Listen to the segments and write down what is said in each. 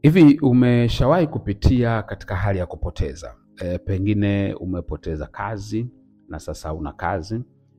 Hivi umeshawahi kupitia katika hali ya kupoteza? E, pengine umepoteza kazi na sasa una kazi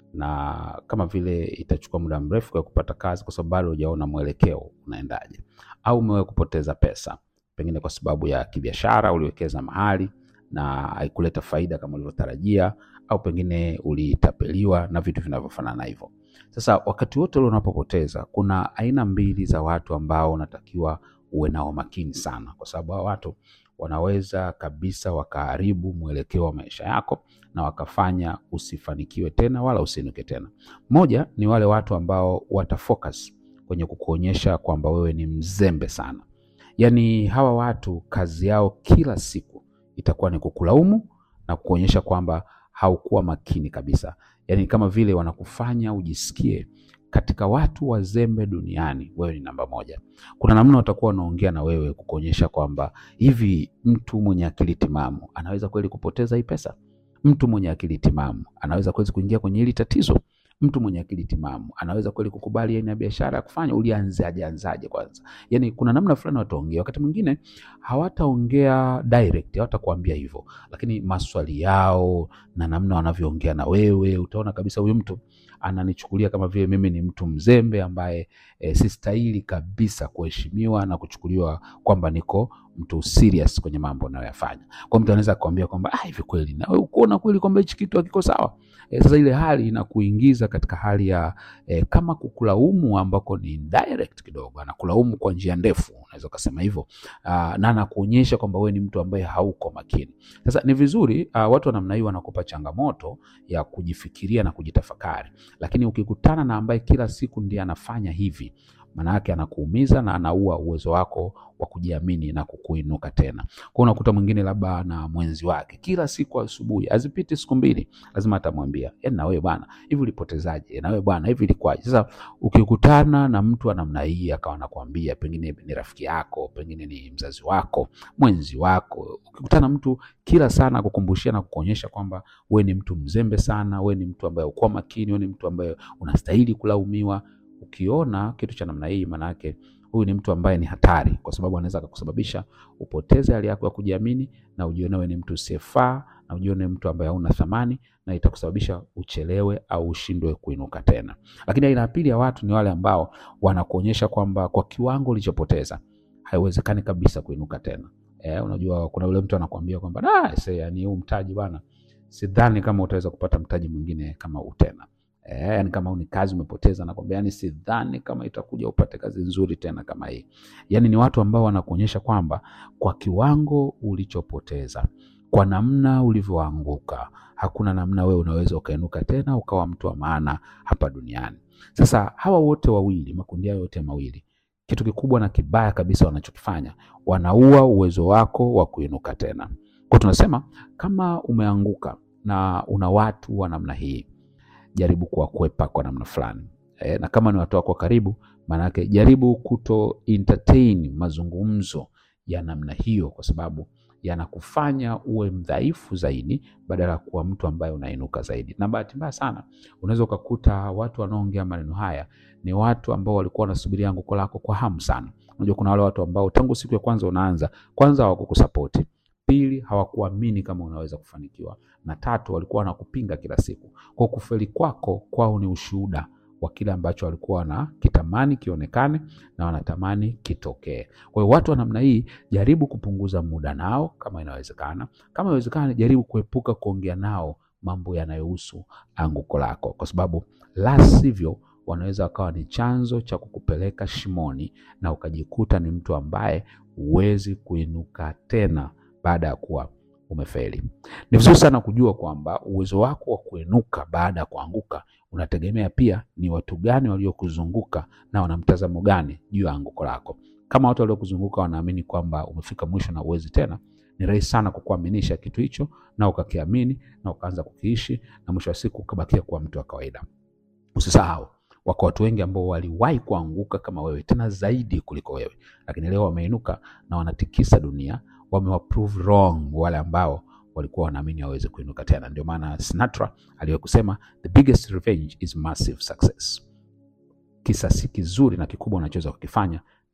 na kama vile itachukua muda mrefu kwa kupata kazi kwa sababu bado hujaona mwelekeo unaendaje, au umewahi kupoteza pesa pengine kwa sababu ya kibiashara, uliwekeza mahali na haikuleta faida kama ulivyotarajia, au pengine ulitapeliwa na vitu vinavyofanana hivyo. Sasa wakati wote ule unapopoteza, kuna aina mbili za watu ambao unatakiwa uwe nao makini sana, kwa sababu hao watu wanaweza kabisa wakaharibu mwelekeo wa maisha yako na wakafanya usifanikiwe tena wala usiinuke tena. Moja ni wale watu ambao watafocus kwenye kukuonyesha kwamba wewe ni mzembe sana. Yaani hawa watu kazi yao kila siku itakuwa ni kukulaumu na kukuonyesha kwamba haukuwa makini kabisa. Yaani kama vile wanakufanya ujisikie katika watu wazembe duniani wewe ni namba moja. Kuna namna watakuwa wanaongea na wewe kukuonyesha kwamba hivi, mtu mwenye akili timamu anaweza kweli kupoteza hii pesa? Mtu mwenye akili timamu anaweza kweli kuingia kwenye hili tatizo? Mtu mwenye akili timamu anaweza kweli kukubali aina ya biashara ya kufanya? Ulianzaje anzaje kwanza? Yani kuna namna fulani wataongea. Wakati mwingine hawataongea direct, hawatakuambia hivyo, lakini maswali yao na namna wanavyoongea na wewe, utaona kabisa huyu mtu ananichukulia kama vile mimi ni mtu mzembe ambaye e, sistahili kabisa kuheshimiwa na kuchukuliwa kwamba niko mtu serious kwenye mambo nayoyafanya. Kwa mtu anaweza kuambia kwamba ah, hivi kweli na wewe ukoona kweli kwamba hichi kitu hakiko sawa. E, sasa ile hali inakuingiza katika hali ya e, kama kukulaumu ambako ni direct kidogo, anakulaumu kwa njia ndefu, unaweza ukasema hivyo, na anakuonyesha kwamba wewe ni mtu ambaye hauko makini. Sasa ni vizuri a, watu wa namna hii wanakupa changamoto ya kujifikiria na kujitafakari, lakini ukikutana na ambaye kila siku ndiye anafanya hivi maana yake anakuumiza na anaua uwezo wako wa kujiamini na kukuinuka tena. Kwa unakuta mwingine labda na mwenzi wake kila siku asubuhi, azipiti siku mbili, lazima atamwambia yaani, na wewe bwana, hivi ulipotezaje? Na wewe bwana, hivi ilikuwaje? Sasa ukikutana na mtu wa namna hii akawa anakuambia, pengine ni rafiki yako, pengine ni mzazi wako, mwenzi wako, ukikutana na mtu kila sana kukumbushia na kukuonyesha kwamba wewe ni mtu mzembe sana, wewe ni mtu ambaye uko makini, wewe ni mtu ambaye unastahili kulaumiwa Ukiona kitu cha namna hii, maana yake huyu ni mtu ambaye ni hatari, kwa sababu anaweza akakusababisha upoteze hali yako ya kujiamini na ujione wewe ni mtu usiyefaa na ujione mtu ambaye hauna thamani, na itakusababisha uchelewe au ushindwe kuinuka tena. Lakini aina ya pili ya watu ni wale ambao wanakuonyesha kwamba kwa kiwango ulichopoteza haiwezekani kabisa kuinuka tena. Eh, unajua kuna yule mtu anakuambia kwamba ah, sasa yani huu mtaji bwana, sidhani kama utaweza kupata mtaji mwingine kama huu tena. Eh, yani kama ni kazi umepoteza, nakwambia yani sidhani kama itakuja upate kazi nzuri tena kama hii. Yani ni watu ambao wanakuonyesha kwamba kwa kiwango ulichopoteza, kwa namna ulivyoanguka, hakuna namna wewe unaweza ukainuka tena ukawa mtu wa maana hapa duniani. Sasa hawa wote wawili, makundi hayo yote mawili, kitu kikubwa na kibaya kabisa wanachokifanya, wanaua uwezo wako wa kuinuka tena. Kwa tunasema kama umeanguka na una watu wa namna hii jaribu kuwakwepa kwa namna fulani e, na kama ni watu wako karibu, maanake jaribu kuto entertain mazungumzo ya namna hiyo, kwa sababu yanakufanya uwe mdhaifu zaidi badala ya kuwa mtu ambaye unainuka zaidi. Na bahati mbaya sana unaweza ukakuta watu wanaoongea maneno haya ni watu ambao walikuwa wanasubiria anguko lako kwa hamu sana. Unajua kuna wale watu ambao tangu siku ya kwanza unaanza, kwanza hawakukusapoti Pili, hawakuamini kama unaweza kufanikiwa, na tatu, walikuwa wanakupinga kila siku. Kwa kufeli kwako kwao ni ushuhuda wa kile ambacho walikuwa wanakitamani kionekane na wanatamani kitokee. Kwa hiyo watu wa namna hii, jaribu kupunguza muda nao kama inawezekana. Kama inawezekana, jaribu kuepuka kuongea nao mambo yanayohusu anguko lako, kwa sababu la sivyo wanaweza wakawa ni chanzo cha kukupeleka shimoni na ukajikuta ni mtu ambaye huwezi kuinuka tena baada ya kuwa umefeli. Ni vizuri sana kujua kwamba uwezo wako wa kuinuka baada ya kuanguka unategemea pia ni watu gani waliokuzunguka na wana mtazamo gani juu ya anguko lako. Kama watu waliokuzunguka wanaamini kwamba umefika mwisho na uwezi tena, ni rahisi sana kukuaminisha kitu hicho na ukakiamini na ukaanza kukiishi na mwisho wa siku ukabakia kuwa mtu wa kawaida. Usisahau wako watu wengi ambao waliwahi kuanguka kama wewe, tena zaidi kuliko wewe, lakini leo wameinuka na wanatikisa dunia wamewaprove wrong wale ambao walikuwa wanaamini hawawezi kuinuka tena. Ndio maana Sinatra aliwahi kusema the biggest revenge is massive success. Kisasi kizuri na kikubwa unachoweza kukifanya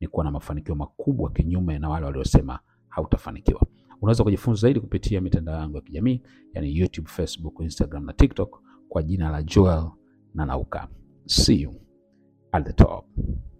ni kuwa na mafanikio makubwa, kinyume na wale waliosema hautafanikiwa. Unaweza kujifunza zaidi kupitia mitandao yangu ya kijamii, yani YouTube, Facebook, Instagram na TikTok kwa jina la Joel Nanauka. See you at the top.